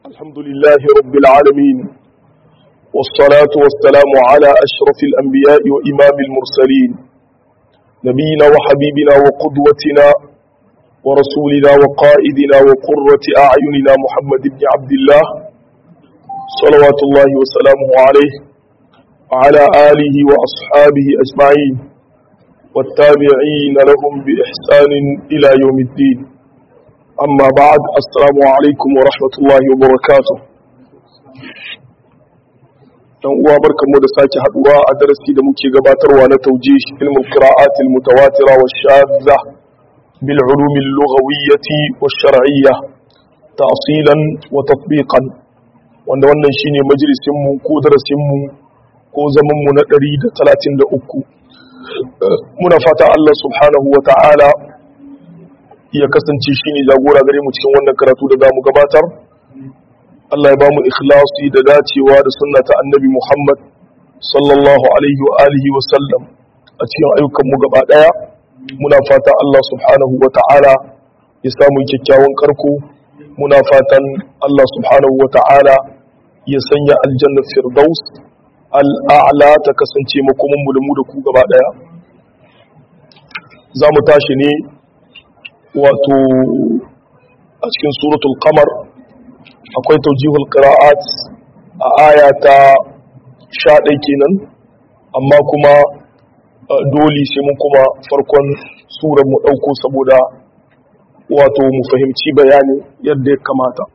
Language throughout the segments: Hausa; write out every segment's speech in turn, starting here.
الحمد لله رب العالمين والصلاة والسلام على أشرف الأنبياء وإمام المرسلين نبينا وحبيبنا وقدوتنا ورسولنا وقائدنا وقرة أعيننا محمد بن عبد الله صلوات الله وسلامه عليه وعلى آله وأصحابه أجمعين والتابعين لهم بإحسان إلى يوم الدين أما بعد السلام عليكم ورحمة الله وبركاته dan uwa barkanmu da sake haduwa a darasi da muke gabatarwa na taujih ilmul qira'at al mutawatira wa shadza bil ulum al lughawiyyah wa shar'iyyah ta'silan wa tatbiqan wanda wannan shine majalisin mu ko darasin mu ko zaman mu na 133 muna fata Allah subhanahu wa ta'ala ya kasance shi ne jagora gare mu cikin wannan karatu da za mu gabatar Allah ya ba mu ikhlasi da dacewa da sunna ta annabi Muhammad sallallahu alaihi wa alihi wa sallam a cikin ayyukan mu gaba daya muna fata Allah subhanahu wa ta'ala ya samu kyakkyawan karko muna fatan Allah subhanahu wa ta'ala ya sanya aljanna firdaus al'a'la ta kasance makomin mu da mu da ku gaba daya za mu tashi ne wato a cikin suratul qamar akwai taujihul qira'at a aya ta 11 kenan amma kuma dole sai mun kuma farkon surar mu dauko saboda wato mu fahimci bayani yadda ya kamata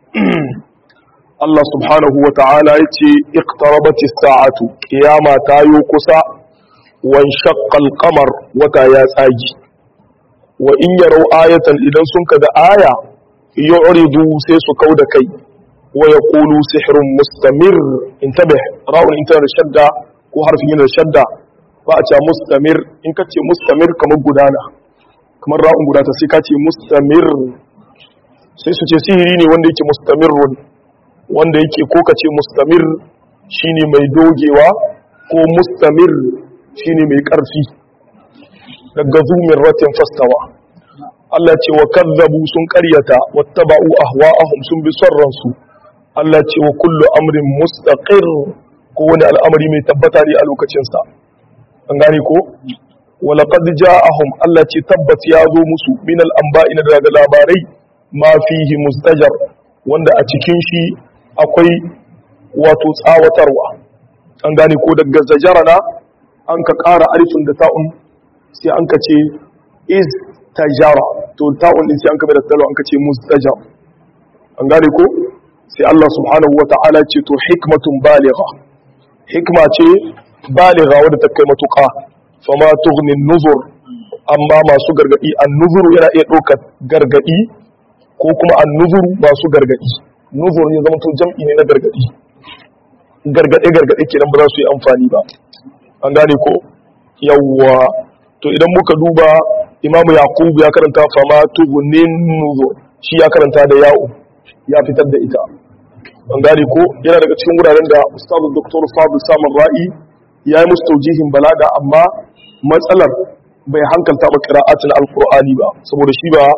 Allah subhanahu wa ta'ala ya ce iqtarabatis sa'atu qiyama ta yo kusa wan shaqqal qamar wata ya tsagi wa in yarau ayatan idan sun kaga aya yu'ridu sai su kauda kai wa yaqulu sihrun mustamir intabih ra'un inta da shadda ko harfin yana da shadda ba a ce mustamir in ka ce mustamir kamar gudana kamar ra'un gudata sai ka ce mustamir sai su ce sihiri ne wanda yake mustamirrun wanda yake ko ka ce mustamir shine mai dogewa ko mustamir shine mai karfi daga zumin ratin fastawa Allah ce wa kazzabu sun karyata wattaba'u ahwa'ahum sun bi son ransu Allah ce wa kullu amrin mustaqir ko wani al'amari mai tabbata ne a lokacinsa an gane ko wa laqad ja'ahum Allah ce tabbat ya zo musu min al-anba'i daga labarai ma fihi mustajar wanda a cikin shi akwai wato tsawatarwa an gane ko daga zajarana an ka ƙara alifin da ta'un sai an ka ce is tajara to ta'un din sai an ka da talo an ka ce mustajar an gane ko sai Allah subhanahu wata'ala ce to hikmatun baligha hikma ce baligha wadda ta kai matuƙa fama tughni nuzur amma masu gargadi an nuzuru yana iya ɗaukar gargadi ko kuma an nuzuru masu gargadi nuzur ne zama to jam'i ne na gargadi gargade gargade kenan ba za su yi amfani ba an gane ko yawwa to idan muka duba imamu yaqub ya karanta fama tughnin nuzur shi ya karanta da ya'u ya fitar da ita an gane ko yana daga cikin wuraren da ustazu dr fadl samun ra'i ya yi musu taujihin balaga amma matsalar bai hankalta ba qira'atin alqur'ani ba saboda shi ba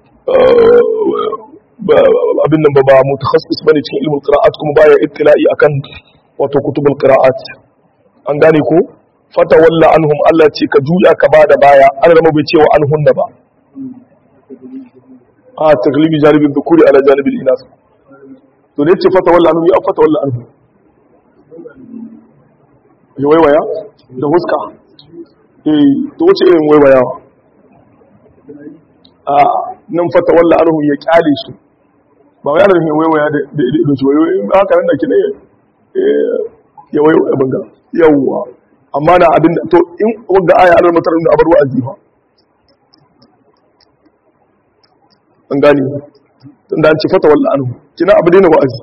abin nan ba ba mutakassis bane cikin ilmul qira'at kuma baya ittila'i akan wato kutubul qira'at an gane ko fata walla anhum Allah ce ka juya ka bada baya an rama bai cewa an hunna ba a taglibi janibin dhukuri ala janibil inas to ne ce fata walla anhum ya fata walla anhum ya waiwaya da huska eh to wace irin waiwayawa a nan fata walla anhum ya kyale su ba wai ana nufin waiwaya da da su waiwaya ba haka nan da ke ne ya waiwaya banga yawwa amma na abin to in wanda aya anar matar da abar wa'azi ba an gani tun da an ci fata walla anhu kina abu daina wa'azi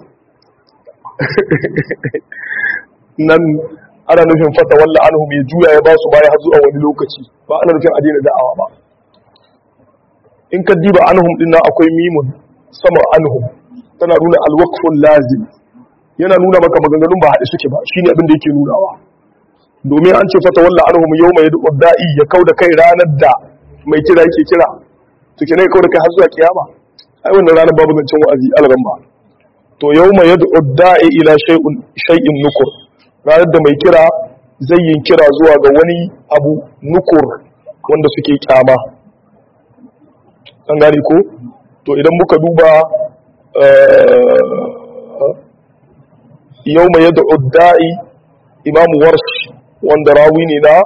nan ana nufin fata walla anhu mai juya ya ba su baya har zuwa wani lokaci ba ana nufin a daina da'awa ba in ka diba anhum din nan akwai mimun sama anhum tana nuna alwaqful lazim yana nuna maka maganganun ba haɗe suke ba shine abin da yake nunawa domin an ce fata walla anhum yawma yad'u da'i ya kauda kai ranar da mai kira yake kira to kenan ya kauda kai har zuwa kiyama ai wannan ranar babu zancen wa'azi alran ba to yawma yad'u da'i ila shay'in shay'in nukur ranar da mai kira zai yin kira zuwa ga wani abu nukur wanda suke kyama an gane ko to idan muka duba yau mai yadda udda'i imamu warsh wanda rawi ne na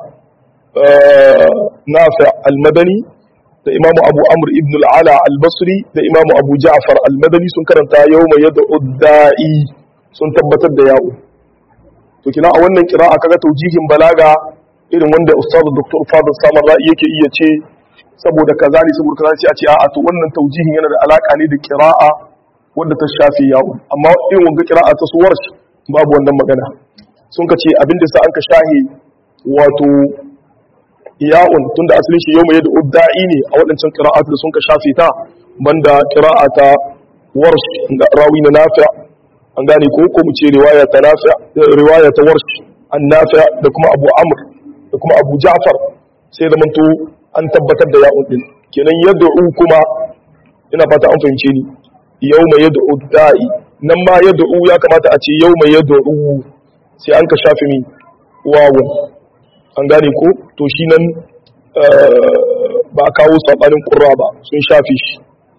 nafi almadani da imamu abu amur ibn al'ala al-basri da imamu abu ja'far al-madani sun karanta yau mai yadda udda'i sun tabbatar da yawo to kina a wannan kira'a kaga taujihin balaga irin wanda ustazu dr fadil samar ra'i yake iya ce saboda kaza ne saboda kaza sai a ce a'a to wannan taujihin yana da alaka ne da kira'a wanda ta shafi yawo amma irin wanga kira'a ta suwar babu wannan magana sun ka ce abinda sa an ka shahi wato ya'un tunda asalin shi yau mai yadda udda'i ne a waɗancan kira'at da sun ka shafe ta banda kira'a ta warsh ga rawi na nafi' an gane ko ko mu ce riwaya ta nafi' riwaya ta warsh an nafi' da kuma abu amr da kuma abu ja'far sai da manto an tabbatar da ya'un din kenan yad'u kuma ina fata an fahimce ni yawma yad'u da'i nan ma yad'u ya kamata a ce yawma yad'u sai an ka shafi mi wawun an gane ko to shi nan ba kawo sabanin qurra ba sun shafi shi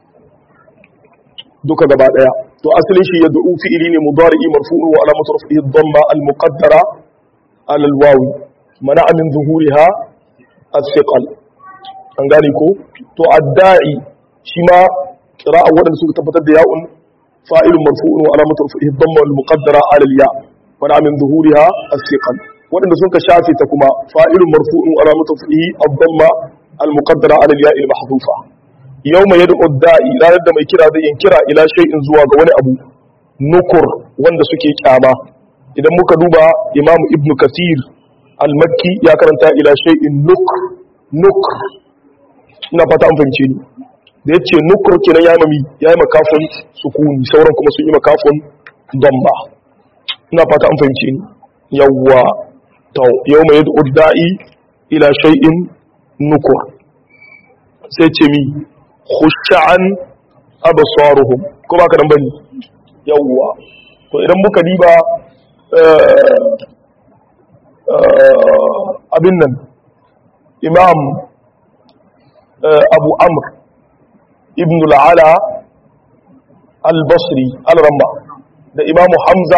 duka gaba daya to asalin shi yad'u fi'ili ne mudari'i marfu'un wa alamatu rafihi dhamma al-muqaddara ala al-wawi mana'a min zuhuriha as-siqal an gane ko to adda'i shi ma qira'a wadanda suka tabbatar da ya'un fa'ilun marfu'un wa alamatu rafihi dhamma al-muqaddara ala al-ya mana'a min zuhuriha as-siqal wadanda suka shafe ta kuma fa'ilun marfu'un wa alamatu rafihi ad-dhamma al-muqaddara ala al-ya al-mahdhufa yawma yad'u ad-da'i ranar da mai kira zai yin kira ila shay'in zuwa ga wani abu nukur wanda suke kyama idan muka duba imam ibn kathir al-makki ya karanta ila shay'in nuk nuk ina fata an fahimce ni da yace nukur kenan ya mami ya yi makafin sukuni sauran kuma sun yi makafin damba ina fata an fahimce ni yawwa to yawma yad'u da'i ila shay'in nukur sai ce mi khushan absaruhum ko baka dan bane yawwa to idan muka diba abin nan imam abu amr ibn al'ala al-basri al-ramma da imamu hamza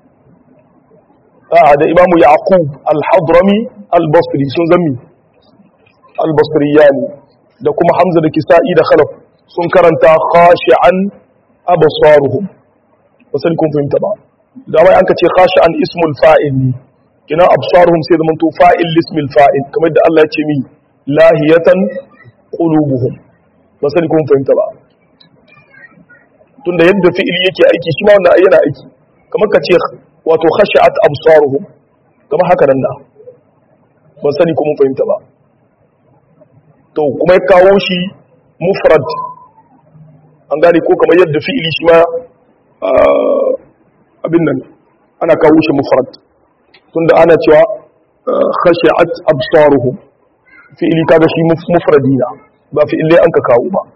da imamu yaqub al-hadrami al-basri sun zami al-basriyani da kuma hamza da kisa'i da khalaf sun karanta khashi'an absaruhum wasan kun fahimta ba da wai an ka ce khashi'an ismul fa'il ne kina absaruhum sai da manto fa'il lismil fa'il kamar da Allah ya ce mi lahiyatan qulubuhum wasan kun fahimta ba tunda yadda fi'ili yake aiki shi ma wannan yana aiki kamar ka ce wato khashi'at absaruhum kamar haka nan na ban sani ko mun fahimta ba to kuma ya kawo shi mufrad an gane ko kamar yadda fi'ili shi ma abin nan ana kawo shi mufrad tunda ana cewa khashi'at absaruhum fi'ili kaga shi mufradina ba fi'ilai an ka kawo ba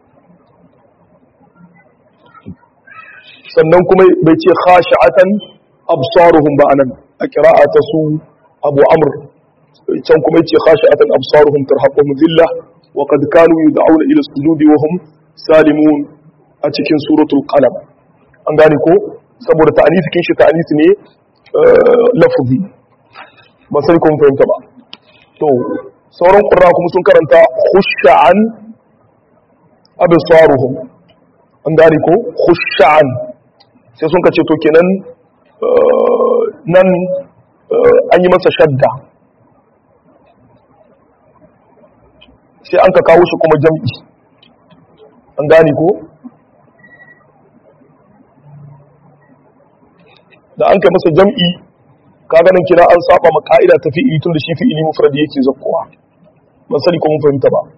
sannan kuma bai ce khashi'atan absaruhum ba anan a qira'a ta su Abu Amr can kuma yace khashi'atan absaruhum tarhaquhum dhillah wa qad kanu yud'auna ila sujudi wa hum salimun a cikin suratul qalam an gane ko saboda ta'anisi kin shi ta'anisi ne lafzi ba sai kun fahimta ba to sauran qurra kuma sun karanta khush'an absaruhum an gane ko khush'an sai sun kace to kenan nan an yi masa shadda sai an ka kawo shi kuma jam'i an gane ko da an kai masa jam'i ka ganin kira an saba ma ka'ida ta fi'ili tun da shi fi'ili mufradi yake zakkowa ban sani ko mun fahimta ba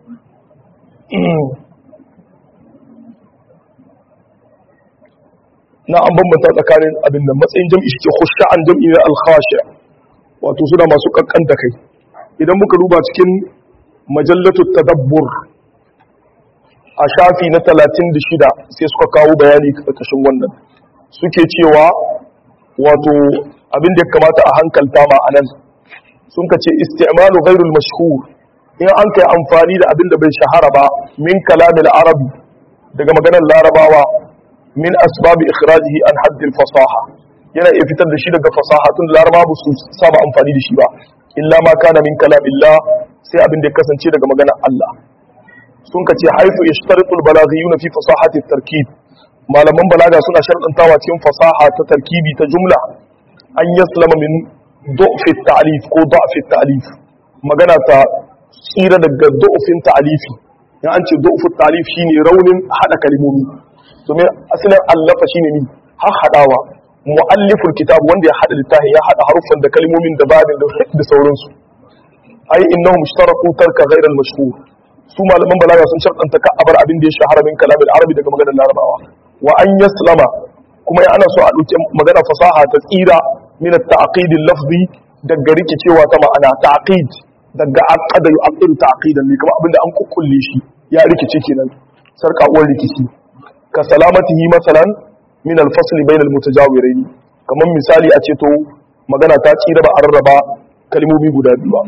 na an bambanta tsakanin abin da matsayin jam'i shi ke khusha an jam'i na al-khashi wato suna masu kankanta kai idan muka duba cikin majallatu tadabbur a shafi na 36 sai suka kawo bayani karkashin wannan suke cewa wato abin da ya kamata a hankalta ma anan sun ka ce isti'malu ghairul mashhur in an kai amfani da abin da bai shahara ba min kalamil arabi daga maganar larabawa min asbabi ikhrajihi an haddil fasaha yana iya fitar da shi daga fasaha tun da larabawa ba su saba amfani da shi ba illa ma kana min kalamillah sai abin da ya kasance daga maganar Allah sun ka ce haifu ishtaritul balaghiyuna fi fasahati tarkib malaman balaga suna sharɗantawa cikin fasaha ta tarkibi ta jumla an yaslama min du'fi ta'lif ko du'fi ta'lif magana ta tsira daga du'fin ta'lifi in an ce du'fu ta'lif shine raunin hada kalmomi domin asalin allafa shine ni har hadawa mualliful kitab wanda ya hada littafi ya hada haruffan da kalmomin da babin da sauransu ai innahum ishtaraqu tarka ghayra al-mashhur su malaman balaga sun sharɗanta ka abar abin da ya shahara min kalamin arabi daga maganar larabawa wa an yaslama kuma ya ana so a ɗauke magana fasaha ta tsira min at-ta'qid al-lafzi daga rikicewa ta ma'ana ta'qid daga aqada yu'aqidu ta'qidan ne kamar abinda an kukkulle shi ya rikice kenan sarka uwar rikici ka salamatihi masalan min al-fasl bain al-mutajawirain kamar misali a ce to magana ta tsira ba a rarraba kalmomi guda biyu ba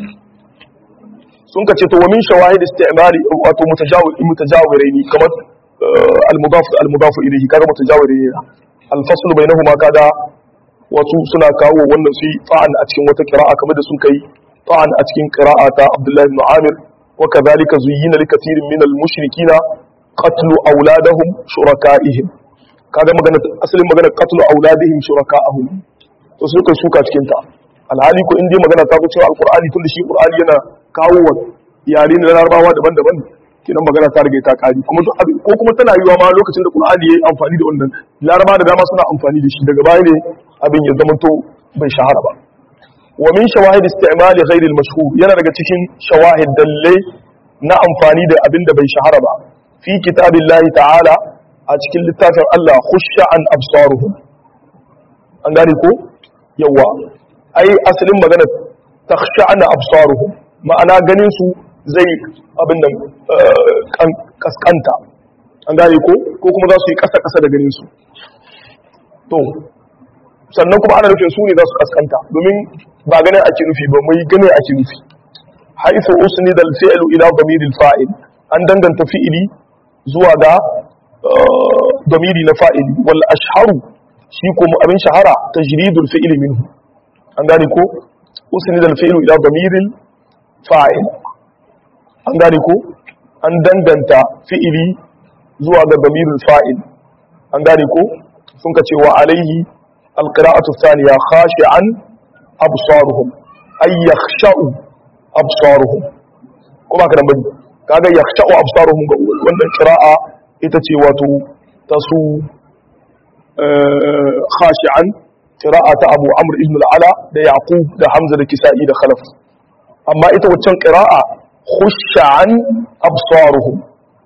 sun ka ce to wa min shawahid istimali wato mutajawiraini kamar al-mudaf al-mudaf ilayhi kaga mutajawiraini al-fasl bainahuma kada wasu suna kawo wannan su fa'an a cikin wata qira'a kamar da sun kai fa'an a cikin qira'a ta Abdullah ibn Amir wa kadhalika zuyyina likathirin min al-mushrikina qatlu awladahum shuraka'ihim kaga magana asalin magana qatlu awladihim shuraka'ahum to suka suka cikin ta alhali ko in dai magana ta zo cewa alqur'ani tun da shi qur'ani yana kawo wa yare na larabawa daban-daban kinan magana ta rage ta kari kuma ko kuma tana yiwa ma lokacin da qur'ani yayi amfani da wannan laraba da dama suna amfani da shi daga baya ne abin ya zama to bai shahara ba wa min shawahid istimali ghayr al-mashhur yana daga cikin shawahid dalle na amfani da abin da bai shahara ba fi kitabillahi ta'ala a cikin littafin Allah khusha an absaruhum an gane ko yawa ai asalin magana takhsha'na absaruhum ma'ana ganin su zai abin da kaskanta an gane ko ko kuma za su yi kasa kasa da ganin su to sannan kuma ana nufin su ne za su kaskanta domin ba ganin ake nufi ba mai ganin ake nufi haifu usni dal fi'lu ila damiril fa'il an danganta fi'ili zuwa ga damiri na fa'ili wal ashharu shi kuma abin shahara tajridul fi'li minhu an gane ko usni dal fi'lu ila damiril fa'il an gane ko an danganta fi'ili zuwa ga damiril fa'il an gane ko sun ka ce wa alaihi alqira'atu thaniya khashi'an absaruhum ay yakhsha'u absaruhum ko ba ka dan bane kaga yakhsha'u absaruhum ga wannan qira'a ita ce wato tasu khashi'an qira'ata Abu Amr ibn al-Ala da Yaqub da Hamza da Kisa'i da Khalaf amma ita waccan qira'a khushan absaruhum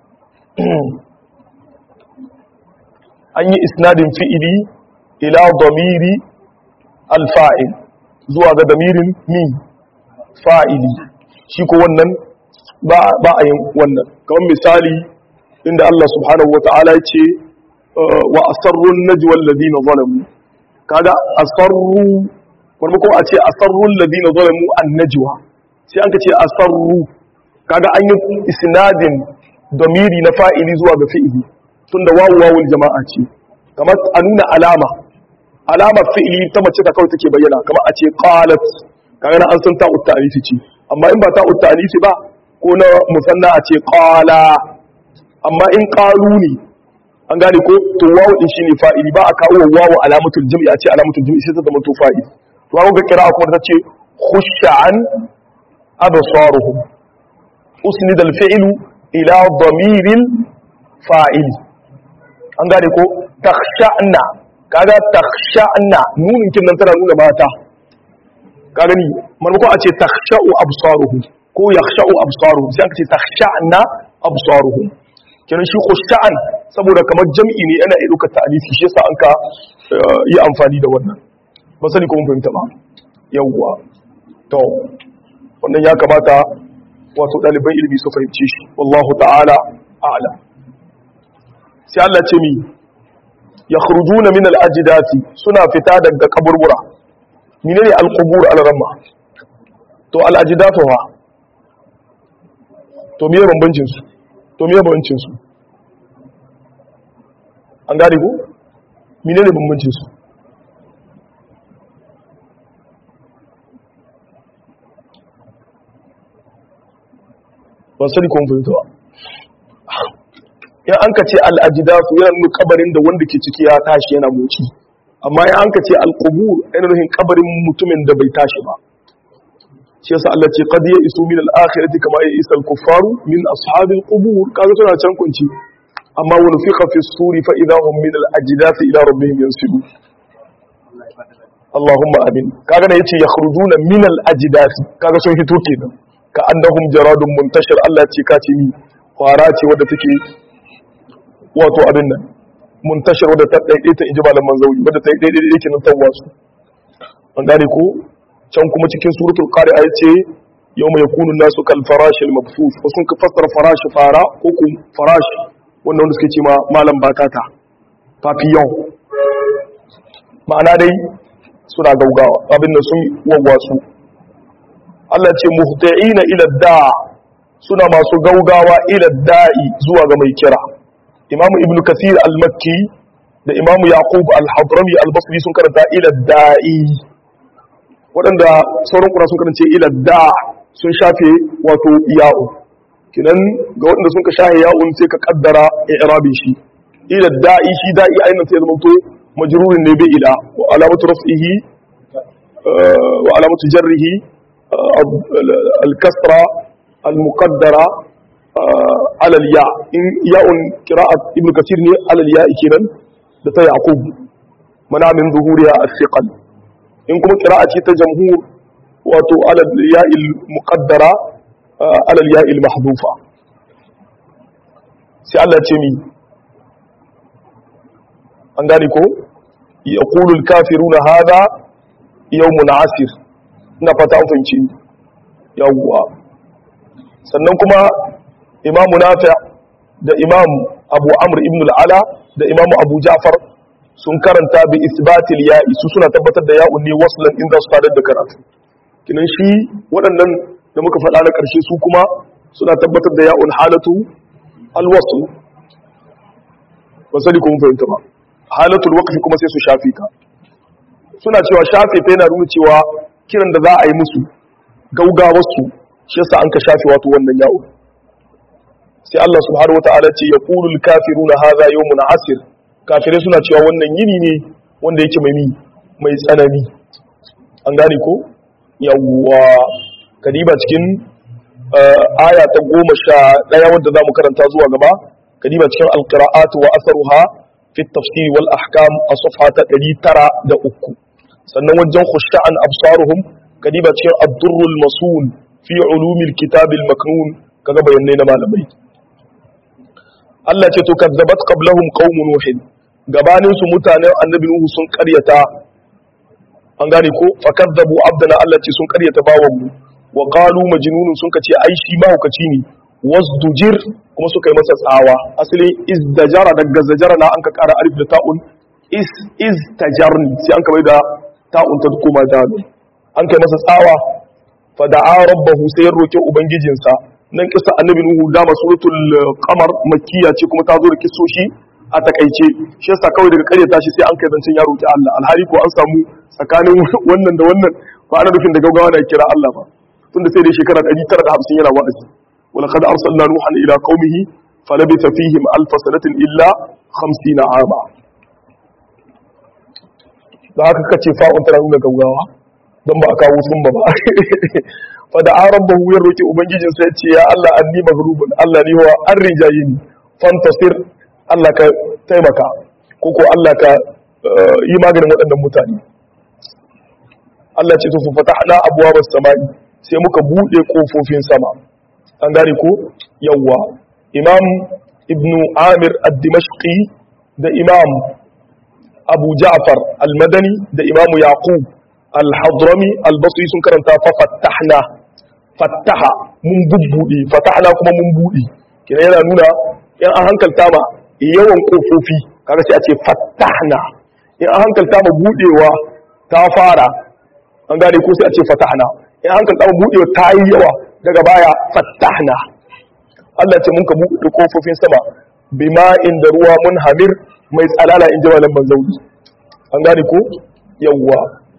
an yi isnadin fi'ili ila damiri al-fa'il zuwa ga damirin mi fa'ili shi ko wannan ba a yin wannan kamar misali inda Allah subhanahu wata'ala ya ce wa asarrun najwal ladina zalamu kaga asarru wani kuma a ce asarrun ladina zalamu an najwa sai an ka ce asarru kaga an yi isnadin damiri na fa'ili zuwa ga fi'ili tunda wawu wawul jama'a ce kamar a nuna alama alamar fi'ili ta mace ta kawai take bayyana kamar a ce qalat kaga na an san ta ta'anifi ce amma in ba ta ta'anifi ba ko na musanna a ce qala amma in qalu ne an gane ko to wawu din shine fa'ili ba a kawo wawu alamatul jam'i a ce alamatul jam'i sai ta zama to fa'ili to ga ga kira kuma ta ce khushan absaruhum usnid al-fi'lu ila damiril fa'ili an gane ko takhsha'na kaga takhsha'na nunin kin nan tana nuna mata ka gani marmako a ce takhsha'u absaruhum ko yakhsha'u absaruhum sai aka ce takhsha'na absaruhum kenan shi khusha'an saboda kamar jam'i ne ana iya ta alifi shi yasa an ka yi amfani da wannan ba sani ko mun fahimta ba yawwa to wannan ya kamata wato ɗaliban ilimi su fahimci shi wallahu ta'ala a'lam sai Allah ce mi yakhrujuna min al-ajdati suna fita daga kaburbura menene al-qubur al-ramma to al-ajdatu ha to miye bambancin su to miye bambancin su an gane ko menene bambancin su ban sani kun fahimta ba in an ka ce al'ajidasu yana nuna kabarin da wanda ke ciki ya tashi yana moci amma in an ka ce al'ubur yana nufin kabarin mutumin da bai tashi ba shi yasa Allah ce qad ya isu min al-akhirati kama ya isa al-kuffaru min ashabil qubur kaga tana can kunci amma wa nufiqa fi suri fa idahum min al-ajdasi ila rabbihim yansibu Allahumma amin kaga ne yace yakhrujuna min al-ajdasi kaga sun hito kenan ka annahum jaradun muntashir Allah ce ka ce ni kwara ce wadda take wato abin nan muntashir wadda ta daidaita inji malaman zauri wadda ta daidaita yake nan tawasu an gane ko can kuma cikin suratul qari'a yace yawma yakunu nasu kal farashi al mabthus ko sun ka fassara farashi fara ko ku farashi wannan wanda suke ce ma malam batata papillon ma'ana dai suna gaugawa abin nan sun wawwasu Allah ce muhti'ina ila da'a suna masu gaugawa ila da'i zuwa ga mai kira Imam Ibn Kathir al-Makki da Imam Yaqub al-Hadrami al-Basri sun karanta ila da'i waɗanda sauran kura sun karance ila da'a sun shafe wato ya'u kinan ga waɗanda sun ka shahe ya'un sai ka kaddara i'rabin shi ila da'i shi da'i ainihin sai zama to majrurin ne bi ila wa alamatu raf'ihi wa alamatu jarrihi الكسرة المقدرة على الياء إن ياء قراءة ابن كثير على الياء كذا لتا يعقوب منع من ظهورها الثقل إن كما قراءة جمهور واتو على الياء المقدرة على الياء المحذوفة سي الله تيمي أنغانيكو يقول الكافرون هذا يوم عسر ina fata an fahimci yawwa sannan kuma imamu nafi' da imam abu amr ibn al'ala da imamu abu ja'far sun karanta bi isbatil ya'i su suna tabbatar da ya'un ne waslan inda su fadar da karatu kinan shi waɗannan da muka faɗa na ƙarshe su kuma suna tabbatar da ya'un halatu alwasl ba sani kuma fahimta ba halatul waqfi kuma sai su shafi ta suna cewa shafe ta yana nuna cewa kiran da za a yi musu gaugawarsu shi yasa an ka shafe wato wannan yawo sai Allah subhanahu wataala ce ya qulul kafiruna hadha yawmun asir kafirai suna cewa wannan yini ne wanda yake mai mai tsanani an gane ko yawwa kadiba cikin aya ta goma sha ɗaya wadda za mu karanta zuwa gaba kadiba cikin alqira'at wa asaruha fi tafsir wal ahkam a safha ta 903 sannan wajen khushta'an absaruhum kadiba cikin ad-durrul masul fi ulumil kitabil maknun kaga bayanai na malamai Allah ce to kazzabat qablahum qaum nuh gabanin su mutanen annabi nuhu sun karyata an gane ko fakazzabu abdana Allah ce sun karyata bawan mu wa qalu majnunun sun kace ai shi mahaukaci ne wasdujir kuma suka yi masa tsawa asalin izdajara daga zajara na an ka kara alif da ta'un is iztajarni sai an ka bai da ta'un ta koma dalu an kai masa tsawa fa da'a rabbahu sai ya roki ubangijinsa nan kisa annabi nuhu dama suratul qamar makkiya ce kuma ta zo da kisoshi a takaice shi yasa kawai daga karyata shi sai an kai zancen ya roki Allah alhali ko an samu tsakanin wannan da wannan ba ana nufin da gaugawa da kira Allah ba tunda sai dai shekara 950 yana wa'azi wala qad arsalna nuhan ila qaumihi falabitha fihim alf sanatin illa 50 ama da haka kace fa'un tana nuna gaugawa don ba a kawo sun ba ba fada an rabbahu ya roki ubangijin sai ce ya Allah anni maghrubun Allah ni wa an rijayi ni fantasir Allah ka taimaka ko ko Allah ka yi maganin waɗannan mutane Allah ce to fa fatahna abwabas samai sai muka bude kofofin sama an gane ko yawwa imam ibnu amir ad-dimashqi da imam abu ja'far al-madani da imamu yaqub al-hadrami al-basri sun karanta fa fattahna fattaha mun bubbude fatahna kuma mun bude kina yana nuna yan an hankalta ma yawan kofofi kaga sai a ce fatahna in an hankalta mu budewa ta fara an gane ko sai a ce fatahna in an hankalta mu budewa ta yi yawa daga baya fatahna Allah ce mun ka buɗe kofofin sama bima inda ruwa mun hamir mai tsalala in ji malam banzauri an gane ko yawwa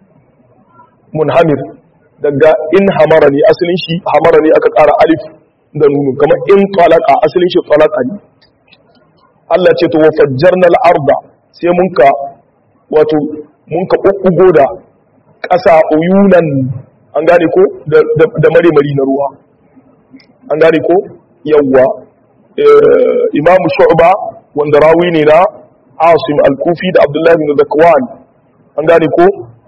mun hamir daga in hamara ne asalin shi hamara ne aka ƙara alif da nunu kamar in talaka asalin shi talaka ne Allah ce to wa fajjarna al-arda sai mun ka wato mun ka kokkugo da ƙasa uyunan an gane ko da mare-mari na ruwa an gane ko yawwa imamu shu'ba wanda rawi ne na asim al-kufi da abdullahi bin zakwan an gane ko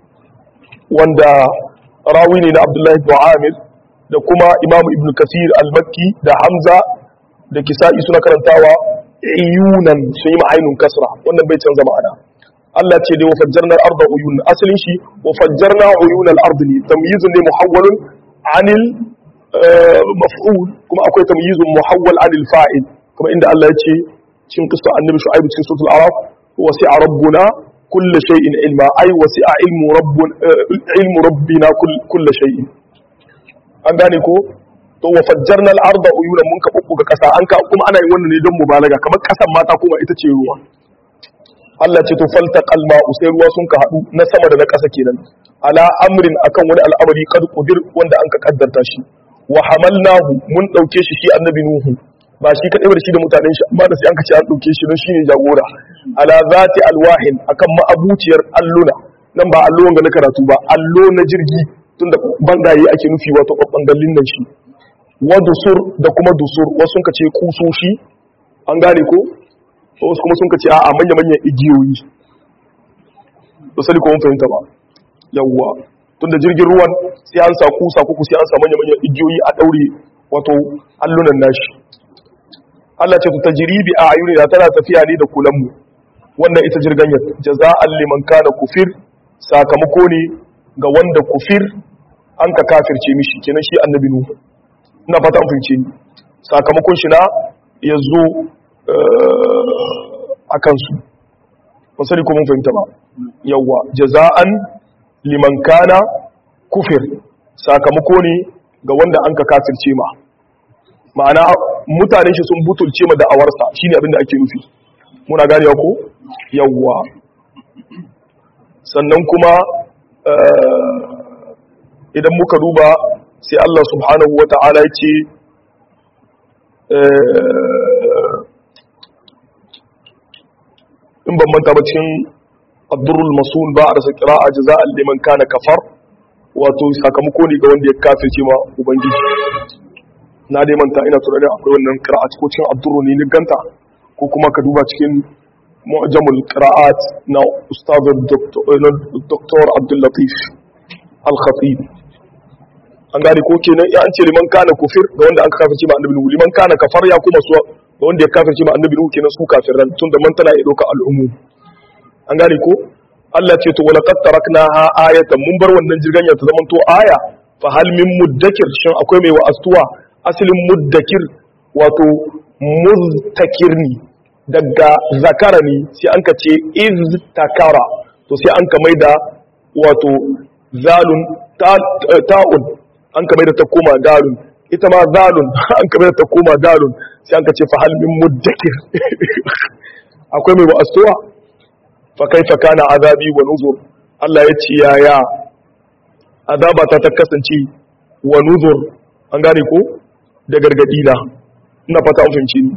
wanda rawi ne na abdullahi bin amir da kuma imamu ibn kasir al-makki da hamza da kisa'i suna karantawa iyunan sun yi ma'ainun kasra wannan bai canza ma'ana Allah ce dai wa fajjarna al-arda uyun asalin shi wa fajjarna uyun al-ard ne tamyizun ne muhawwalun anil maf'ul kuma akwai tamyizun muhawwal anil fa'il kuma inda Allah ya ce cikin kisa annabi shu'aib cikin suratul araf wasi'a rabbuna kulli shay'in ilma ay wasi'a ilmu rabbuna ilmu rabbina kulli shay'in an gane ko to wa fajjarna al-arda uyunan mun ka bubbuga kasa an ka kuma ana yin wannan ne don mubalaga kamar kasan mata kuma ita ce ruwa Allah ce to faltaqal ma'u sai ruwa sun ka hadu na sama da na kasa kenan ala amrin akan wani al'amari kad qudir wanda an ka kaddarta shi wa hamalnahu mun dauke shi shi annabi nuhu ba shi kadai ba da shi da mutanen shi amma da sai an ka ce an dauke shi don shine jagora ala zati alwahin akan ma'abuciyar alluna nan ba allo wanga na karatu ba allo na jirgi tunda bangaye ake nufi wato bangallin nan shi wa dusur da kuma dusur wasu sun ka ce kusoshi an gane ko wasu kuma sun ka ce a manya manyan igiyoyi ba sani ko mun fahimta ba yawwa tunda jirgin ruwan sai an sa kusa kuku sai an sa manya manyan igiyoyi a daure wato allunan nashi Allah ce ta jiribi a ayuni da tana tafiya ne da kulan mu wannan ita jirgin ya jaza'an liman kana kufir sakamako ne ga wanda kufir an ka kafirce mishi kenan shi annabi nuhu ina fata an fahimce ni sakamakon shi na yazo a kansu ba sani ko mun fahimta ba yawwa jaza'an liman kana kufir sakamako ne ga wanda an ka kafirce ma ma'ana mutane shi sun butulce ma da'awarsa shine abin da ake nufi muna gane ko yawwa sannan kuma idan muka duba sai Allah subhanahu wa ta'ala ya ce in ban manta ba cikin abdurrul masul ba a rasa kira'a jaza'an liman kana kafar wato sakamako ne ga wanda ya kafirce ma ubangiji na dai manta ina tunanin akwai wannan qira'at ko cikin abdurru ne ni ganta ko kuma ka duba cikin mu'jamul qira'at na ustaz dr abdul latif al-khatib an gane ko kenan ya an ce liman kana kufir ga wanda an kafirce ma annabi liman kana kafar ya kuma su ga wanda ya kafirce ma annabi nuhu kenan su kafiran tun da man tana ya doka al'ummu an gane ko Allah ce to wala qad taraknaha ayatan mun bar wannan jirgin ya ta zaman to aya fa hal min muddakir shin akwai mai wa'astuwa asalin muddakir wato muztakirni daga zakara ne sai an ka ce iz takara to sai an ka maida wato zalun ta'un an ka maida ta koma dalun ita ma zalun an ka maida ta koma dalun sai an ka ce fa hal min muddakir akwai mai wa'astuwa fa kaifa kana azabi wa nuzur Allah ya ce yaya azaba ta ta kasance wa nuzur an gane ko da gargadi na ina fata an fahimci ni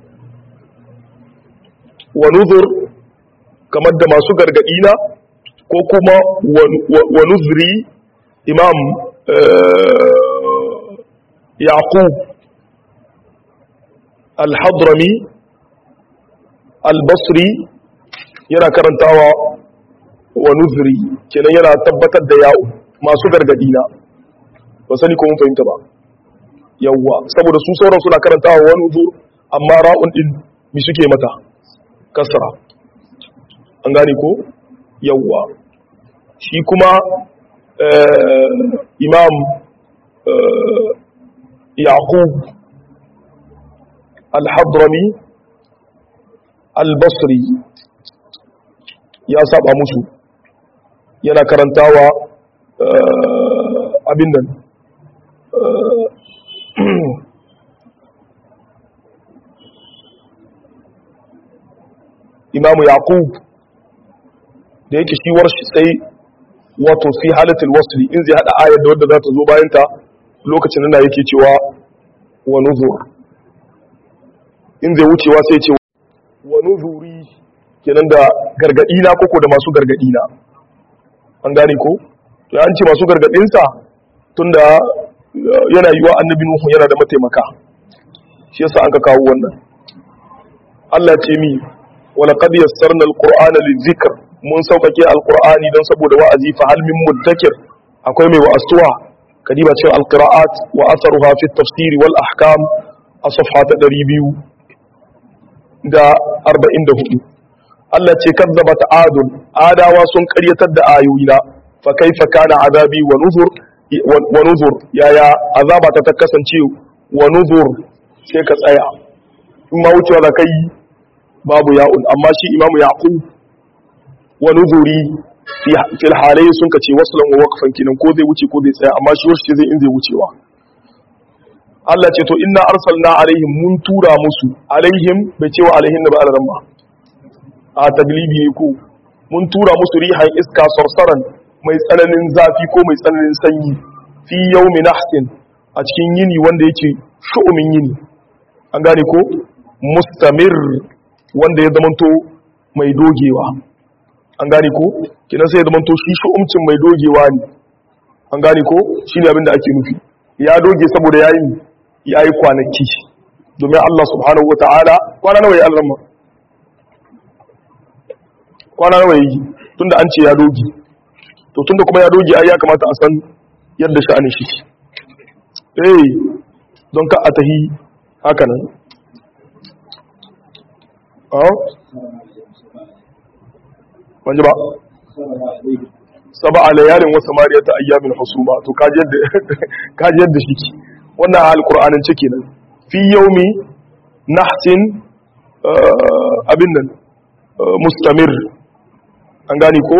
wa nuzur kamar da masu gargadi na ko kuma wa nuzri imam yaqub al-hadrami al-basri yana karantawa wa nuzri kenan yana tabbatar da ya'u masu gargadi na ba sani ko mun fahimta ba yawwa saboda su sauran suna karantawa wani nuzur amma ra'un din mi suke mata kasra an gane ko yawwa shi kuma imam yaqub al-hadrami al-basri ya saba musu yana karantawa abin nan imamu yaqub da yake shi warshi sai wato fi halatul wasli in zai hada ayar da wadda za ta zo bayan ta lokacin nan yake cewa wa nuzur in zai wucewa sai ce wa nuzuri kenan da gargadi na koko da masu gargadi na an gane ko to an ce masu gargadin sa tunda yana yiwa annabi nuhu yana da mataimaka shi yasa an ka kawo wannan Allah ce mi wala qad yassarna alqur'ana lidhikr mun saukake alqur'ani don saboda wa'azi fa hal min muddakir akwai mai wa'astuwa kadiba cikin alqira'at wa atharuha fi at-tafsir wal ahkam a safha ta 200 da 44 Allah ce kadzabat adun adawa sun karyatar da ayoyina fa kaifa kana azabi wa nuzur wa nuzur yaya azaba ta kasance wa nuzur sai ka tsaya in ma wucewa da kai babu ya'un amma shi imamu yaqub wa nuzuri fil halai sun kace waslan wa waqfan kinan ko zai wuce ko zai tsaya amma shi wasu zai in zai wucewa Allah ce to inna arsalna alaihim mun tura musu alaihim bai cewa alaihim da ba alaran ba a taglibi ne ko mun tura musu rihan iska sarsaran mai tsananin zafi ko mai tsananin sanyi fi yawmi nahsin a cikin yini wanda yake shu'umin yini an gane ko mustamir wanda ya zamanto mai dogewa an gane ko kinan sai ya zamanto shi shu'umcin mai dogewa ne an gane ko shi ne abinda ake nufi ya doge saboda yayi yayi kwanaki domin Allah subhanahu wataala kwana nawa ya alrama kwana nawa yi tunda an ce ya doge to tunda kuma ya doge ai ya kamata a san yadda sha'anin shi eh don ka a tahi haka nan wanje ba saba a layalin wasu mariya ta ayyamin husuma to kaji yadda shi ke wannan alkur'anin ciki nan fi yaumi nahsin abin nan mustamir an gani ko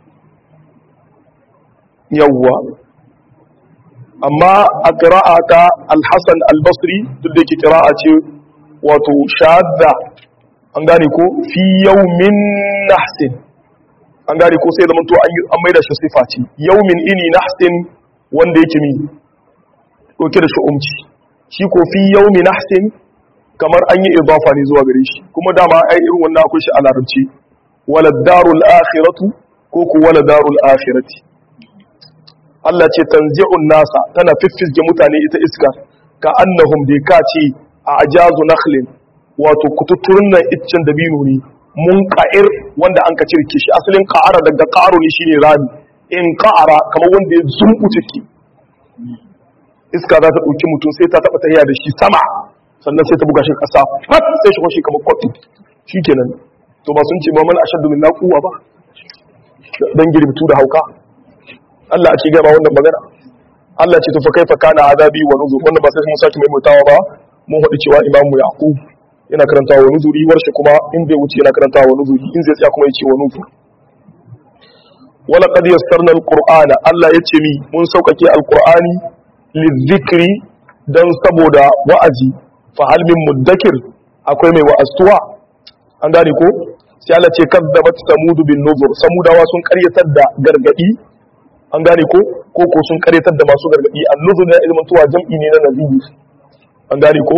yawwa amma a ƙira'a ta alhassan albasri duk da yake ƙira'a ce wato shadda an gane ko fi yaumin nahsin an gane ko sai zamanto an maida shi sifa ce yaumin ini nahsin wanda yake mi ɗauke da shu'umci shi ko fi yaumi nahsin kamar an yi idafa ne zuwa gare shi kuma dama ai irin wannan akwai shi a larabci wala darul akhiratu ko ku wala darul akhirati Allah ce tanzi'un nasa tana fiffizge mutane ita iska ka annahum bai ka ce a ajazu nakhlin wato kututturin nan iccen dabino ne mun ka'ir wanda an ka cirke shi asalin ka'ara daga ka'aro ne shine rami in ka'ara kamar wanda ya zumbu ciki iska za ta ɗauki mutum sai ta taɓa tahiya da shi sama sannan sai ta buga shi ƙasa fat sai shi kwashi kamar kwafi shi kenan to ba sun ce ba mana ashaddu min naquwa ba dan girbitu da hauka Allah a ce gaba wannan magana Allah ce to fa kaifa kana azabi wa nuzur wannan ba sai mun saki mai mutawa ba mun faɗi cewa imamu yaqub yana karantawa wa nuzuri warshe kuma in bai wuce yana karantawa wa nuzuri in zai tsaya kuma yace wa nuzur wala qad yassarna alqur'ana Allah yace mi mun saukake alqur'ani lizikri dan saboda wa'azi fa hal min muddakir akwai mai wa'astuwa an gane ko sai Allah ce kazzabat samud bin nuzur samudawa sun karyatar da gargadi an gane ko ko ko sun karyatar da masu gargadi an nuzur ne ilmin tuwa jam'i ne na nabiyi an gane ko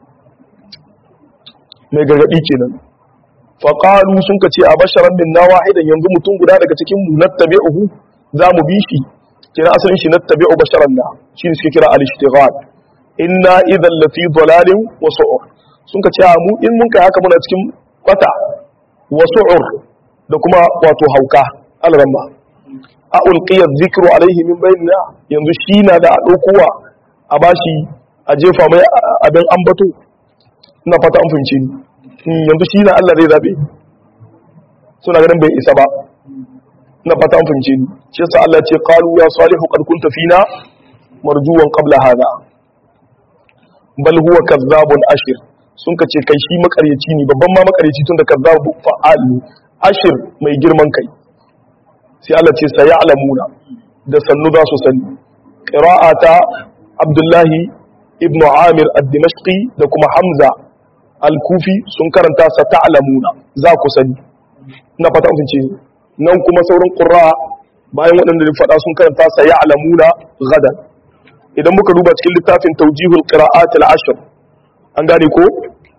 mai gargadi kenan fa qalu sun kace a basharan min na wahidan yanzu mutum guda daga cikin mu nattabi'uhu za mu bi shi kira asalin shi nattabi'u basharan na shi ne suke kira al-ishtighal inna idhan lafi dalalin wa su'ur sun kace a mu in mun kai haka muna cikin kwata wa su'ur da kuma wato hauka al-ramba a ulqiya dhikru alaihi min bainina yanzu shi na da a daukowa a bashi a jefa mai abin ambato ina fata an fahimce ni yanzu shi na Allah zai zabe suna ganin bai isa ba ina fata an fahimce ni shi yasa Allah ce qalu ya salihu qad kunta fina marjuwan qabla hada bal huwa kazzabun ashir sun ka ce kai shi makaryaci ne babban ma makaryaci tun da kazzabu fa'al ne ashir mai girman kai sai Allah ce sai ya'lamuna da sannu za su sani qira'ata Abdullahi ibn Amir ad-Dimashqi da kuma Hamza al-Kufi sun karanta sa ta'lamuna za ku sani ina fata mun ce nan kuma sauran qurra bayan waɗanda da faɗa sun karanta sa ya'lamuna gadan idan muka duba cikin littafin tawjihul qira'at al-ashr an gane ko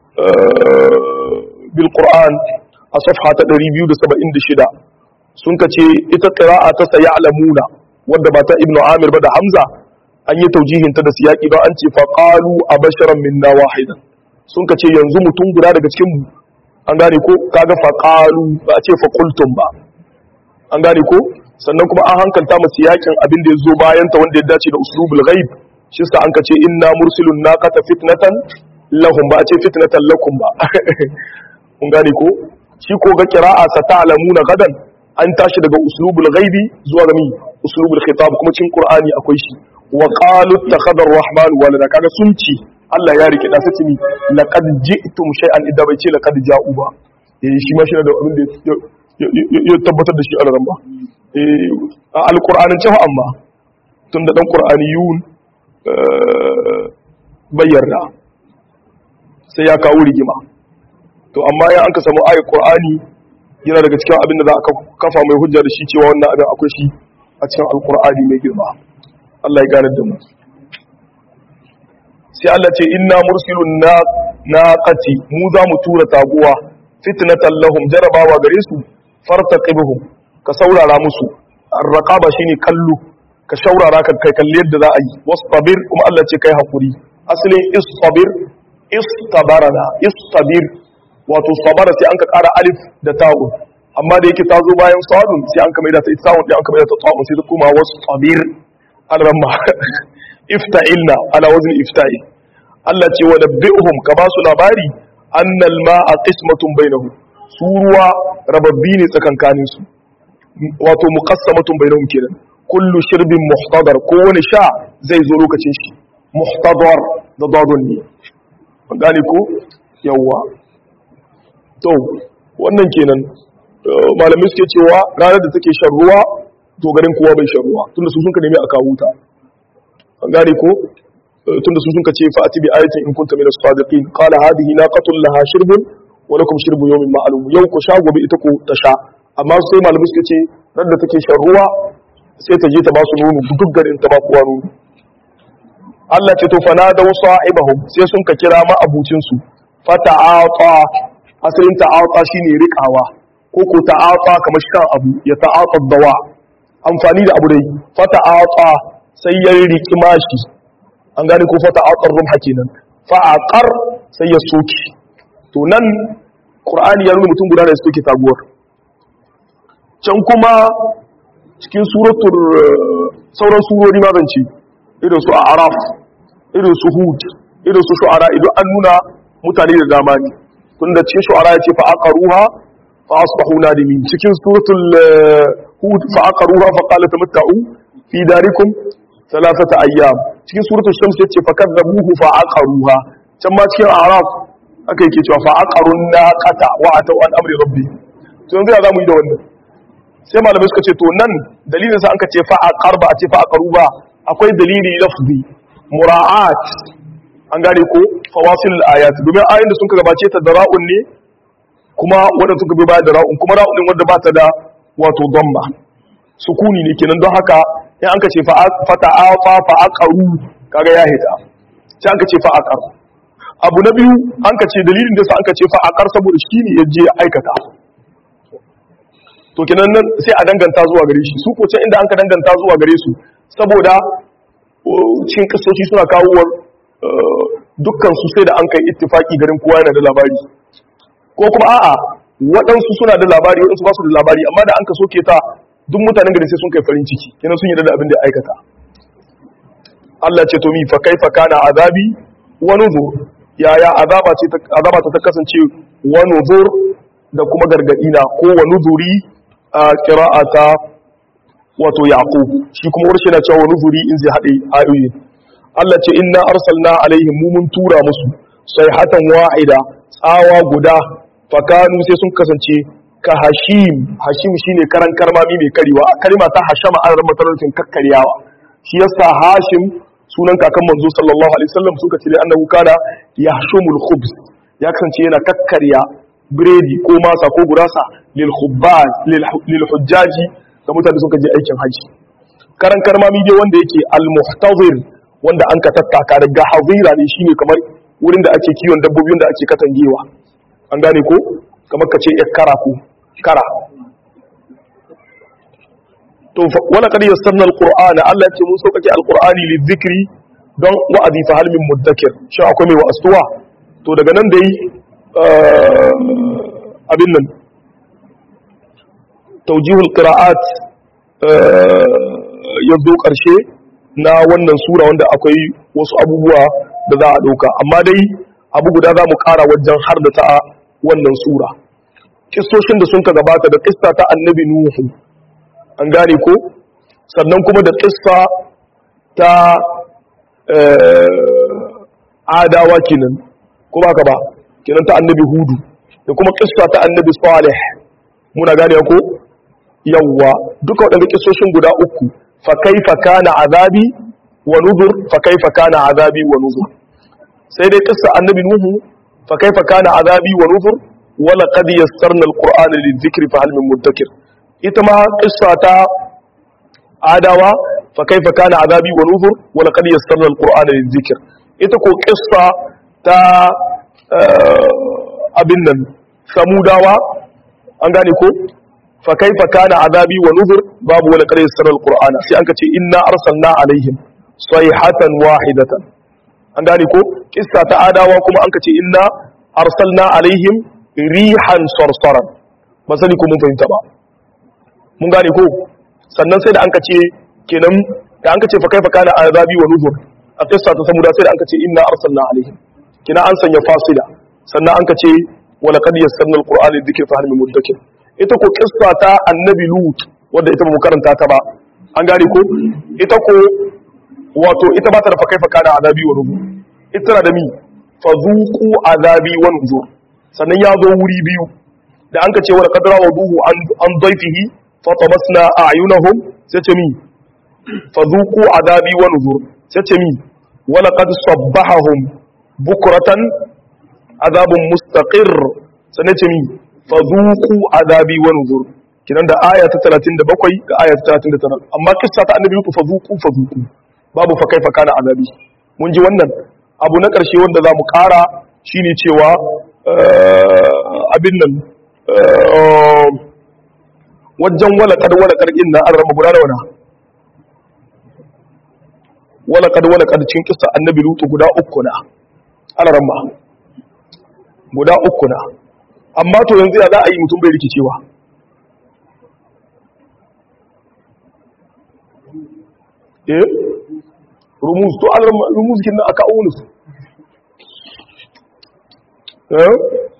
bil Qur'an a safha ta 276 sun kace ita qira'a ta sa ya'lamuna wanda ba ta Ibn Amir ba da Hamza an yi taujihin ta da siyaki don an ce fa qalu abasharan minna wahidan sun kace yanzu mutum guda daga cikin mu an gane ko kaga fa qalu ba a ce fa qultum ba an gane ko sannan kuma an hankalta mu siyakin abin da yazo bayan ta wanda ya dace da uslubul ghaib shi sa an kace inna mursilun naqata fitnatan lahum ba a ce fitnatan lakum ba kun gane ko shi ko ga qira'a sa ta'lamuna gadan an tashi daga uslubul ghaibi zuwa ga mi uslubul khitab kuma cikin qur'ani akwai shi wa qalu ittakhadha ar-rahman walada kaga sun ci Allah ya rike da sace ni laqad ji'tum shay'an idda bai ce laqad ja'u ba eh shi ma shi da abin da ya tabbatar da shi a ran ba eh a alqur'anin cewa amma tun da dan qur'aniyun bayyana sai ya kawo rigima to amma ya an ka samu ayat qur'ani yana daga cikin abin da za a kafa mai hujja da shi cewa wannan abin akwai shi a cikin alqur'ani mai girma Allah ya gane da mu sai Allah ce inna mursilun na naqati mu za mu tura taguwa fitnatan lahum jarabawa gare su fartaqibhum ka saurara musu arraqaba shine kallo ka shaurara ka kai kalli yadda za a yi wastabir kuma Allah ce kai hakuri asalin istabir istabarana istabir wato sabara sai an ka kara alif da ta'u amma da yake ta zo bayan sadun sai an ka maida ta isawun sai an ka maida ta ta'u sai ta kuma wastabir an ramma ifta'ilna ala wazn ifta'i Allah ce wa nabbi'uhum ka ba su labari annal ma'a qismatun bainahum su ruwa rababbi ne tsakankanin su wato muqassamatun bainahum kenan kullu shirbin muhtadar ko wani sha zai zo lokacin shi muhtadar da dadun ne gane ko yawa to wannan kenan malamai suke cewa ranar da take shan ruwa to garin kowa bai shan ruwa tunda su sun ka nemi a kawo ta an gane ko tunda su sun ka ce fa ati bi ayatin in kunta min as-sadiqin qala hadhihi naqatun laha shirbun wa lakum shirbu yawmin ma'lum yau ku sha gobe ita ko ta sha amma sai malamai suka ce ran da take shan ruwa sai ta je ta ba su nono duk garin ta ba kowa nono Allah ce to fana da sa'ibahum sai sun ka kira ma abucin su fata'ata asalin ta'ata shine riƙawa ko ko ta'ata kamar shan abu ya ta'ata dawa amfani da abu dai fata'ata sai ya riki mashi an gane ko fata'ata rumha kenan fa'aqar sai ya soki to nan qur'ani ya nuna mutum guda da ya soke taguwar can kuma cikin suratul sauran surori ma zance irin su araf irin su hud irin su shu'ara idan an nuna mutane da dama ne tunda cikin shu'ara ya ce fa aqaruha fa asbahu nadimin cikin suratul hud fa aqaruha fa qala tamatta'u fi darikum thalathata ayyam cikin suratul shams ya ce fa kadzabuhu fa aqaruha can ma cikin araf aka yake cewa fa aqarun naqata wa atau an amri rabbi to yanzu ya zamu yi da wannan sai malamai suka ce to nan dalilin sa an ka ce fa aqar ba a ce fa aqaru ba akwai dalili lafzi mura'at an gane ko fawasil ayat domin ayoyin da sun gabace ta da ra'un ne kuma wanda suka bi baya da ra'un kuma ra'un din wanda ba ta da wato dhamma sukuni ne kenan don haka in an ka ce fa ta'afa fa aqaru kaga ya hita sai an ka ce fa aqar abu na biyu an ka ce dalilin da sa an ka ce fa aqar saboda shi ne yaje aikata to kenan nan sai a danganta zuwa gare shi su ko can inda an ka danganta zuwa gare su saboda cikin kasoci suna kawo dukkan su sai da an kai ittifaki garin kowa yana da labari ko kuma a'a waɗansu suna da labari waɗansu ba su da labari amma da an ka soke ta duk mutanen gari sai sun kai farin ciki kenan sun yi da abin da ya aikata Allah ce to mi fa kaifa kana azabi wa nuzur yaya azaba ce azaba ta kasance wa nuzur da kuma gargadi na ko wa nuzuri a qira'ata wato yaqub shi kuma wurin na cewa nuzuri in zai hade ayoyi Allah ce inna arsalna alaihim mu mun tura musu sayhatan wa'ida tsawa guda fakanu sai sun kasance ka hashim hashim shine karan karmami mai karewa kalma ta hashama an rama tarautin kakkaryawa shi yasa hashim sunan kakan manzo sallallahu alaihi wasallam suka ce annahu kana yahshumul khubz ya kasance yana kakkarya biredi ko masa ko gurasa lil khubbaz lil hujjaji da mutane suka je aikin haji karan karmami dai wanda yake al muhtazir wanda an ka tattaka daga hazira ne shine kamar wurin da ake kiwon dabbobi wanda ake katangewa an gane ko kamar ka ce kara ko kara to wala kad yassarna alqur'ana Allah ya ce mun sauƙaƙe alqur'ani lidhikri don wa'azi fa hal min mudakkir shi akwai mai wa'astuwa to daga nan dai abin nan tawjihul qira'at ya zo ƙarshe na wannan sura wanda akwai wasu abubuwa da za a ɗauka amma dai abu guda za mu ƙara wajen har da ta wannan sura kistoshin da sun ka gabata da kista ta annabi nuhu an gane ko sannan kuma da kista ta adawa kenan ko ba ka ba kenan ta annabi hudu da kuma kista ta annabi salih muna gane ko yawwa duka waɗanda kistoshin guda uku fa kaifa kana azabi wa nuzur fa kaifa kana azabi wa nuzur sai dai kissa annabi nuhu fa kaifa kana azabi wa nuzur wa laqad yassarna alqur'ana lidhikri fa hal min muddakir ita ma kissa ta adawa fa kaifa kana azabi wa nuzur wa laqad yassarna alqur'ana lidhikr ita ko kissa ta abin nan samudawa an gane ko fa kaifa kana azabi wa nuzur babu wa laqad yassarna alqur'ana sai an ka ce inna arsalna alaihim sayhatan wahidatan an gane ko kissa ta adawa kuma an ka ce inna arsalna alaihim rihan sarsaran ba sani ko mun fahimta ba mun gane ko sannan sai da an ka ce kenan da an ka ce fa kaifa kana azabi wa nuzur a kissa ta samuda sai da an ka ce inna arsalna alaihim kina an sanya fasila sannan an ka ce wa laqad yassarna alqur'ana lidhikri fa hal min mudakkir ita ko kissa ta annabi lut wanda ita ba mu karanta ta ba an gane ko ita ko wato ita ba ta da fa kaifa kana azabi wa nuzur ita na da mi fa zuqu azabi wa nuzur sannan ya zo wuri biyu da an ka ce wala qadra wa duhu an an dayfihi fa tamasna a'yunahum sai ce mi fa zuqu azabi wa nuzur sai ce mi wala qad sabbahahum bukratan azabun mustaqir sannan ce mi fa zuqu azabi wa nuzur kidan da aya ta 37 da aya ta 39 amma kissa ta annabi ku fa zuqu fa zuqu babu fa kaifa kana azabi mun ji wannan abu na ƙarshe wanda za mu ƙara shine cewa abin nan wajen walakad walakad in na an rama guda da wana walakad walakad cikin kisa annabi lutu guda uku na an rama guda uku na amma to yanzu ya za a yi mutum bai rikicewa eh rumuz to an rumuz kin aka aunu su eh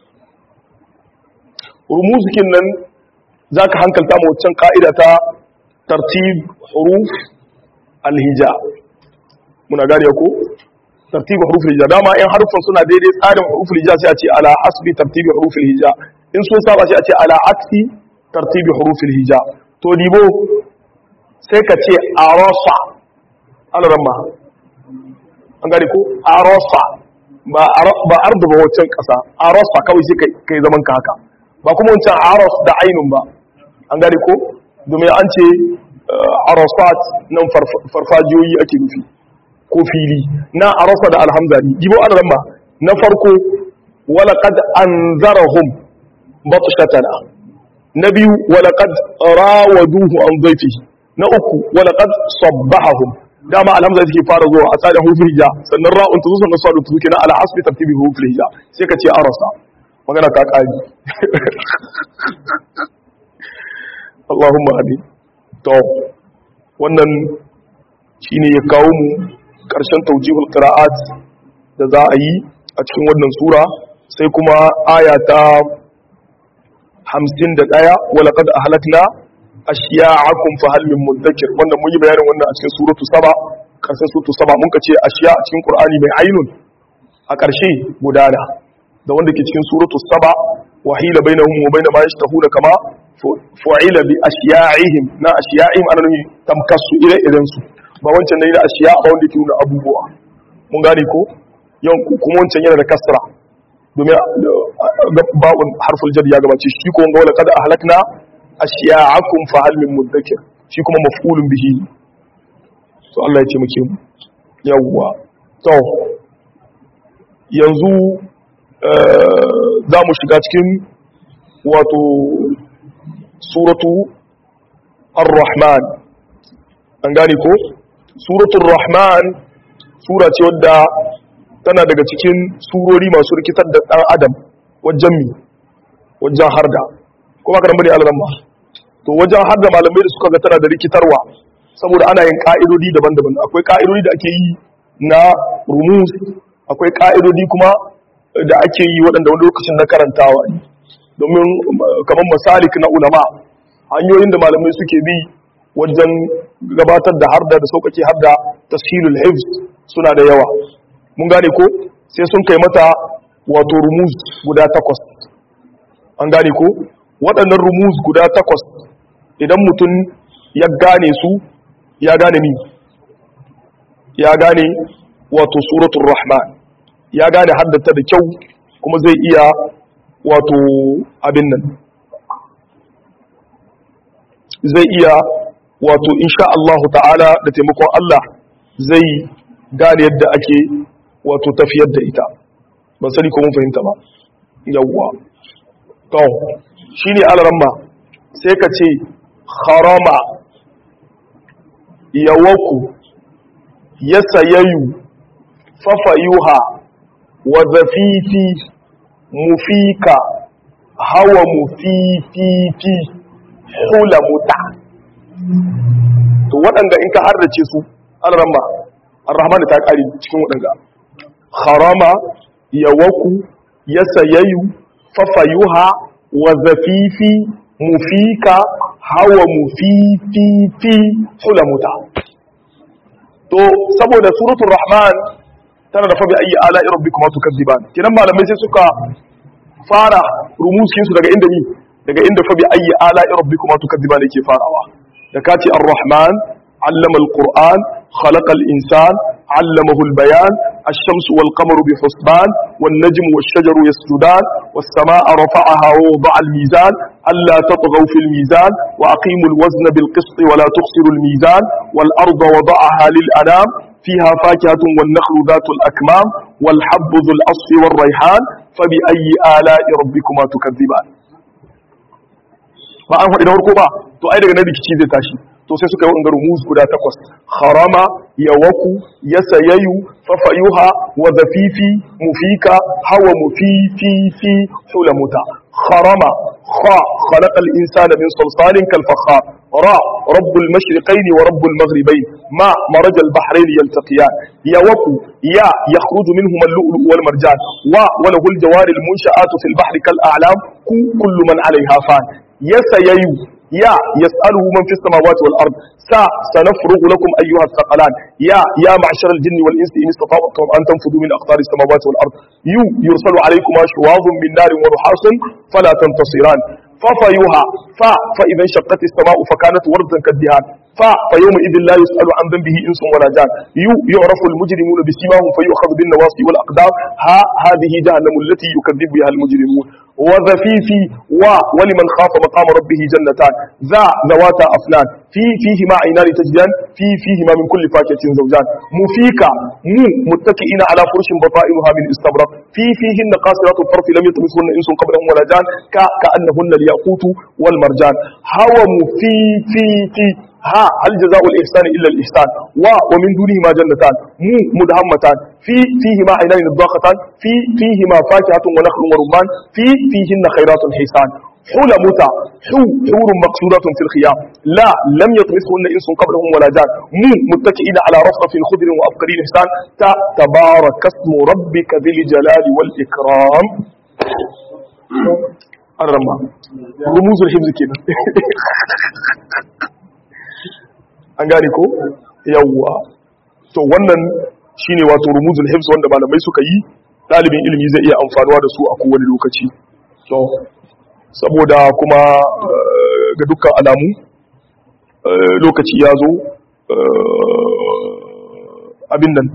rumuz kin nan zaka hankalta mu wancan ka'ida ta tartib huruf alhija muna gane ko tartib huruf alhija dama in harufan suna daidai tsarin huruf alhija sai a ce ala hasbi tartib huruf alhija in sun saba sai a ce ala aksi tartib huruf alhija to dibo sai ka ce arasa alaramma an gane ko arosa ba arda ba wancan kasa arosa kawai sai kai zaman ka haka ba kuma wancan aros da ainun ba an gane ko domin an ce arosat nan farfajiyoyi ake nufi ko fili na arosa da alhamzari jibo alaramma na farko walaqad anzarahum batshatana na biyu walaqad rawaduhu an dhayfihi na uku walaqad sabbahahum dama alhamza take fara zuwa a tsarin hurufin hija sannan ra'un ta zo sannan sadun ta zuke na ala hasbi tartibi hurufin hija sai ka ce arasa magana ta kaji Allahumma amin to wannan shine ya kawo mu karshen tawjihul qira'at da za a yi a cikin wannan sura sai kuma aya ta 51 wa laqad ahlakna ashiya'akum fa hal min mudakkir wannan mun yi bayanin wannan a cikin suratu saba karshen suratu saba mun ka ce ashiya a cikin qur'ani mai ainun a karshe gudana da wanda ke cikin suratu saba wahila bainahum wa bain ma yashtahuna kama fu'ila bi ashiya'ihim na ashiya'ihim ana nuni tamkasu ire iren su ba wancan ne da ashiya ba wanda ke nuna abubuwa mun gane ko yan kuma wancan yana da kasra domin ba'un harful jar ya gabace shi ko wanga wala kada ahlakna ashiya'akum fa hal min mudakkir shi kuma maf'ulun bihi to Allah ya ce muke mu yawwa to yanzu za mu shiga cikin wato suratu ar-rahman an gane ko suratul rahman sura ce wadda tana daga cikin surori masu rikitar da ɗan adam wajen mi wajen harda kuma ka bane alaramma to wajen harda malamai da suka ga tana da rikitarwa saboda ana yin ka'idodi daban-daban akwai ka'idodi da ake yi na rumus akwai ka'idodi kuma da ake yi waɗanda wani lokacin na karantawa ne domin kamar masalik na ulama hanyoyin da malamai suke bi wajen gabatar da harda da sauƙaƙe harda tashilul hifz suna da yawa mun gane ko sai sun kai mata wato rumuz guda takwas an gane ko waɗannan rumuz guda takwas idan mutum ya gane su ya gane mi ya gane wato suratul rahman ya gane haddata da kyau kuma zai iya wato abin nan zai iya wato insha Allah ta'ala da taimakon Allah zai gane yadda ake wato tafiyar da ita ban sani ko mun fahimta ba yawwa to shine alaramma sai ka ce harama yawaku yasayayu fafayuha wa zafifi mufika hawa mufififi hula muta to waɗanda in ka hardace su alaramma arrahman ta ƙari cikin waɗanda harama yawaku yasayayu fafayuha wa zafifi mufika hawa mufififi hula muta to saboda suratul rahman tana da fabi ayi ala rabbikuma tukadziban kinan malamai sai suka fara rumusin su daga inda ni daga inda fabi ayi ala rabbikuma tukadziban yake farawa da kace ar-rahman allama al-qur'an khalaqa al-insan allamahu al-bayan الشمس والقمر بحسبان والنجم والشجر يسجدان والسماء رفعها ووضع الميزان ألا تطغوا في الميزان وأقيموا الوزن بالقسط ولا تخسروا الميزان والأرض وضعها للأنام فيها فاكهة والنخل ذات الأكمام والحب ذو الأصف والريحان فبأي آلاء ربكما تكذبان ba an faɗi na farko ba to ai daga nan rikici zai tashi to sai suka yi wa'in rumus guda takwas harama yawaku yasayayu fafayuha wa zafifi mufika hawa mufififi hulamuta harama kha khalaqal insana min salsalin kal fakhar ra rabbul mashriqayn wa rabbul maghribayn ma maraj al bahrayn yaltaqiyan yawaku ya yakhruju minhuma al-lu'lu wal marjan wa wa lahu al jawari al munsha'atu fil bahri kal a'lam kullu man 'alayha fan yasayayu يا يسأله من في السماوات والأرض سا سنفرغ لكم أيها الثقلان يا يا معشر الجن والإنس إن استطعتم أن تنفذوا من أقطار السماوات والأرض يو يرسل عليكما شواظ من نار ونحاس فلا تنتصران ففيها فا فإذا انشقت السماء فكانت وردا كالدهان فا فيومئذ لا يسأل عن ذنبه إنس ولا جان يو يعرف المجرمون بسيماهم فيؤخذ بالنواصي والأقدام ها هذه جهنم التي يكذب بها المجرمون وذفيفي و ولمن خاف مقام ربه جنتان ذا ذواتا أفنان في فيهما عينان تجدان في فيهما من كل فاكهة زوجان مفيكا مو متكئين على فرش بطائنها من استبرق في فيهن قاصرات الطرف لم يطمثهن انس قبلهم ولا جان كأنهن الياقوت والمرجان هوى مفي في في ها هل جزاء الإحسان إلا الإحسان و ومن دونهما جنتان مو مدهمتان في فيهما عينان الضاقتان في فيهما فاكهة ونخل ورمان في فيهن خيرات حسان حول متى حو حور مقصورة في الخيام لا لم يطمثهن إنس قبلهم ولا جان مو متكئين على رفرف خضر وأبقرين إحسان تا تبارك اسم ربك ذي الجلال والإكرام الرمى رموز الحفظ كده an gane ko yawwa to wannan shine wato rumuzul hifz wanda malamai suka yi dalibin ilimi zai iya amfanuwa da su a kowane lokaci to saboda kuma ga dukkan alamu lokaci ya zo abin nan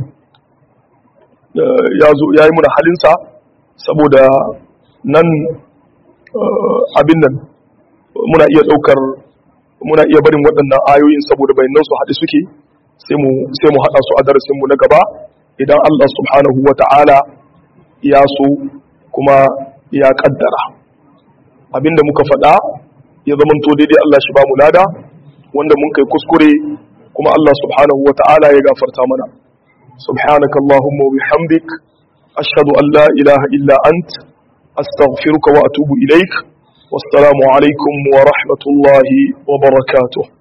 ya zo ya yi muna halinsa saboda nan abin nan muna iya ɗaukar muna iya barin waɗannan ayoyin saboda bayanan su haɗe suke sai mu haɗa su a darasinmu na gaba idan Allah subhanahu wa ta'ala ya so kuma ya ƙaddara abinda muka faɗa ya zamanto daidai Allah shi ba mu lada wanda mun kai kuskure kuma Allah subhanahu wa ta'ala ya gafarta mana subhanaka Allahumma wa bihamdik ashhadu an la ilaha illa ant astaghfiruka wa atubu ilaik wassalamu alaikum wa rahmatullahi wa barakatuh